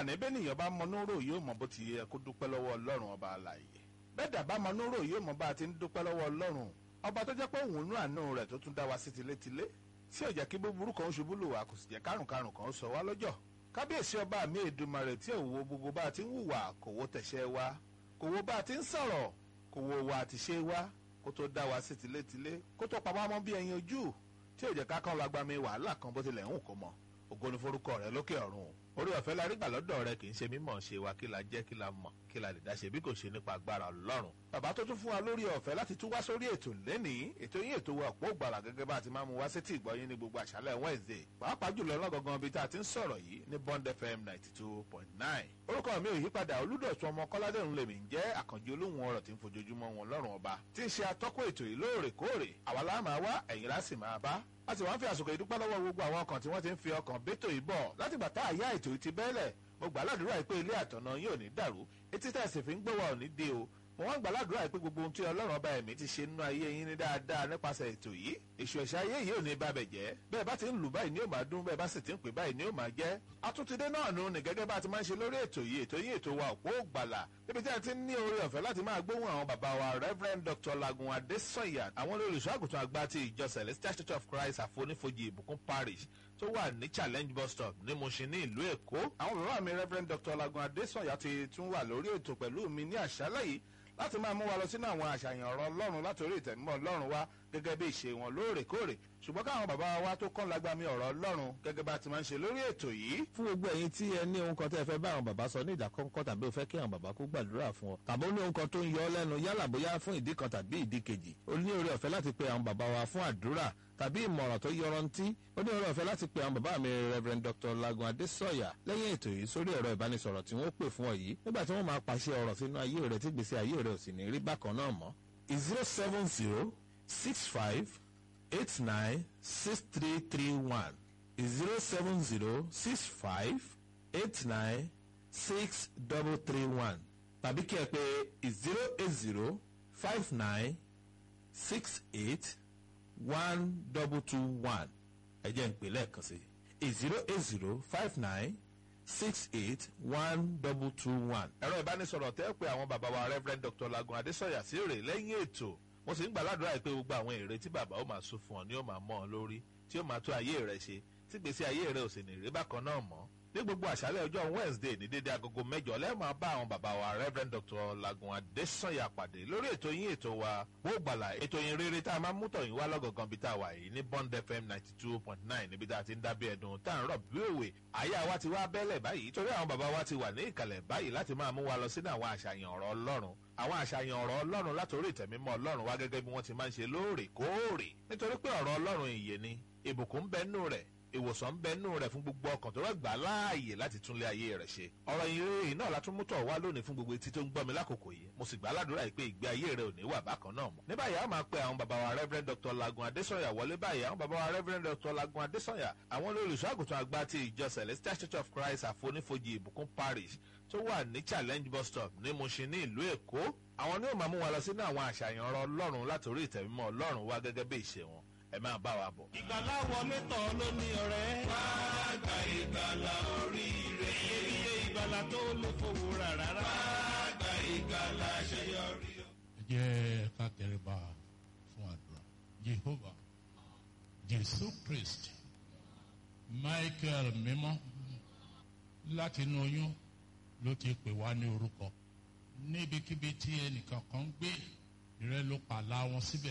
àní bẹ́ẹ̀ nìyẹn bá mọ núrò yóò mọ bó ti yẹ kó dúpẹ́ lọ́wọ́ ọlọ́run ọba àlàyé bẹ́ẹ̀ dàbá mọ núrò yóò mọ bá a ti ń dúpẹ́ lọ́wọ́ ọlọ́run ọba tó jẹ́ pé òun nú àánú rẹ̀ tó tún dá wa sí tilétilé tí ò jẹ́ kí búburú kan ṣubú lù wá kò sì jẹ́ kárùnkárùn kan sọ wá lọ́jọ́ kábíyèsí ọba mi èdùmarè tí ò wo gbogbo bá a ti ń hùwà kò wo tẹ̀sẹ̀ wa kò wo bá a ti ń sọ̀rọ̀ kò wo wa àti ṣe wa kó tó dá wa sí tilétilé kó tó pa wá mọ́ bí ẹyin ojú tí ò jẹ́ ká kán lágbàmí wàhálà kan bó tilẹ̀ ń kó mọ́ ògo ni forúkọ rẹ lókè ọ̀run orí ọ̀fẹ́ la rí gbà lọ́dọ̀ rẹ kì í ṣe mímọ̀ ṣe wa kí la jẹ́ kí la mọ̀ kí la lè dá ṣe bí kò ṣe nípa agbára ọlọ́run bàbá tó tún fún wa lórí ọ̀fẹ́ láti tún wá sórí ètò lẹ́nìí ètò yín ètò wa ọ̀pọ̀ ògbàlà gẹ́gẹ́ bá a ti máa mú wá sétí ìgbọ́yín ní gbogbo àṣálẹ̀ Wednesday pàápàá jùlọ lọ́gọ̀gàn ibi tá a ti ń sọ̀rọ̀ yìí ní Bond FM ninety two point nine orúkọ mi ò yípadà olúdọ̀tún ọmọ kọ́ládé ń lèmi ń jẹ́ àkànjí olóhùn ọ̀rọ̀ tí ń fojoojúmọ́ wọn lọ́rùn ọba tí ń ṣe atọ́kùn ètò yìí lóòrèkóòrè àwa la máa wá ẹ̀yin la sì máa bá a sì wá ń fi àsìkò ìdúpẹ́ lọ́wọ́ gbogbo àwọn ọkàn tí wọ́n ti ń fi ọkàn bẹ́tò yìí bọ̀ látìgbà tá àyà ètò yìí ti bẹ́ẹ̀lẹ̀ mo gbà ládùúrà yìí pé ilé àtọ̀nà yín ò ní dàrú etí tẹ̀sí fi ń gbọ́wọ́ ò ní dé o mo wá ń gbà ládùúrà yìí pé gbogbo ohun tí ọlọ́run ọba ẹ̀mí ti ṣe nínú ayé yín ní dáadáa nípasẹ̀ ètò yìí èṣù ẹ̀ṣẹ̀ ayé yìí ò ní bàbẹ̀ jẹ́ bẹ́ẹ̀ bá ti ń lù báyìí ni ó máa dún bẹ́ẹ̀ bá sì ti ń pè báyìí ni ó máa jẹ́ atúntidé náà nù ní gẹ́gẹ́ bá ti máa ń ṣe lórí ètò yìí ètò yìí ètò wa òpó ògbàlà níbi tí a ti ní oore ọ̀fẹ́ láti máa gbóhùn àwọn bàbá wa Reverend Dr. Lagun Adesanya àwọn olùṣọ́ àgùntàn àgbà ti ìjọ Celestial Church of Christ àfonífojì ìbùkún parish tó wà ní challenge bus stop ní Mushin ní ìlú Èkó àwọn bàbá mi Reverend Dr. Lagun Adesanya ti tún wà lórí ètò pẹ̀lú mi ní àṣálẹ́ yìí láti máa mú wa lọ sínú àwọn àṣàyàn ọ̀rọ̀ ọlọ́run látòrí ìtẹ̀mọ́ ọlọ́run wa gẹ́gẹ́ bí ìṣe wọn lóòrèkóòrè ṣùgbọ́n káwọn bàbá wa tó kàn lágbàmí ọ̀rọ̀ ọlọ́run gẹ́gẹ́ bá ti máa ń ṣe lórí ètò yìí. fún gbogbo ẹ̀yin tí ẹ ní ohun kan tẹ́ ẹ fẹ́ bá àwọn bàbá sọ ní ìdákọ́ńkọ́ tàbí o fẹ́ kí àwọn bàbá kó gbàdúrà fún ọ tàbí ó ní ohun kan tó ń yọ ọ́ lẹ́nu yálà bóyá fún ìdí kan tàbí ìdí kejì o ní oore ọ̀fẹ́ láti pe àwọn bàbá wa fún àdúrà tàbí ìmọ̀ràn tó yọrantí ó ní oore ọ̀fẹ́ láti pe àwọn bàbá mi Reverend Dr. Lagun Adesanya lẹ́yìn ètò yìí sórí ẹ̀rọ ìbánisọ̀rọ̀ tí wọ́n pè fún ọ yìí nígbà tí wọ́n máa pàṣẹ ọ̀rọ̀ sínú ayé rẹ tí gbèsè ayé rẹ ò sì ní rí bákan náà mọ́. zero seven zero six five eight nine six three three one zero seven zero six five eight nine six double three one tàbí kí ẹ pè zero eight zero five nine six eight one double two one ẹ jẹ́ ń pè lẹ́ẹ̀kan sí zero eight zero five nine six eight one double two one. ẹ̀rọ ìbánisọ̀rọ̀ tẹ́ pé àwọn bàbá wa Reverend Dr. Lagun Adesanya sí rè lẹ́yìn ètò mo sì ń gbà ládùúrà pé gbogbo àwọn èrè tí bàbá ó máa sún fún ọ ni ó máa mọ́ ọ lórí tí ó máa tó ayé rẹ ṣe tí gbèsè ayé rẹ ò sì ní rí bákan náà mọ́ ní gbogbo àṣálẹ́ ọjọ́ Wednesday ní dédé agogo mẹ́jọ lẹ́ẹ̀ máa bá àwọn bàbá wa Reverend Dr. Lagun Adesanya pàdé lórí ètò yín ètò wa wó gbàlà ètò yín rere tá a máa mú tọ̀yìn wá lọ́gọ̀gàn bí tá a wà yìí ní Bond FM ninety two point nine níbi tá a ti ń dábí ẹ̀dùn tá à ń rọ̀ bí òwe àyà wa ti wá bẹ́lẹ̀ báyìí torí àwọn bàbá wa ti wà ní ìkàlẹ̀ báyìí láti máa mú wa lọ sínú àwọn àṣàyàn ọ̀rọ̀ Ọlọ́run àwọn àṣàyàn ọ̀rọ̀ Ọlọ́run látòrí ìtẹ̀mímọ́ Ọlọ́run wá gẹ́gẹ́ bí wọ́n ti máa ń ṣe lóòrèkóòrè nítorí pé ọ̀rọ̀ Ọlọ́run ìyè ni ìbùkún ń bẹ nínú rẹ̀ ìwòsàn ń bẹ nínú rẹ̀ fún gbogbo ọkàn tó rẹ̀ gbà láàyè láti túnlé ayé rẹ̀ ṣe. ọ̀rọ̀ ìrere náà la tún mú tọ̀ wá lónìí fún gbogbo etí tó ń gbọ́ mi lákòókò yìí mo sì gbà á ládùúrà yìí pé ìgbé ayé rẹ̀ ò ní wà bákan náà mọ́. ní báyìí a máa pe àwọn bàbá wa Reverend Dr. Lagun Adesanya wọlé báyìí àwọn bàbá wa Reverend Dr. Lagun Adesanya àwọn olùṣọ́ àgùntàn àgbà ti ìjọ Celestial Church of Christ àfonífojì ìbùkún parish tó wà ní challenge bus stop ní Mushin ní ìlú Èkó àwọn ni ó máa mú wa lọ sínú àwọn àṣàyàn ọ̀rọ̀ Ọlọ́run látòrí ìtẹ̀mímọ́ Ọlọ́run wá gẹ́gẹ́ bí ìṣe wọn ẹ máa bá wa bọ̀. ìgbàlá wọlé tọ̀ ló ní ọ̀rẹ́. wá gba ìgbàlá oríire. iye ìgbàlá tó lè fowó rà rárá. wá gba ìgbàlá àṣeyọrí. ẹ jẹ́ ká tẹríba fún àdúrà Jehovah Jésù Kristi Michael mímọ́ láti inú oyún ló ti pè wá ní orúkọ níbikíbi tí ẹnìkan kan gbé ìrẹ́ ló pàlà wọn síbẹ̀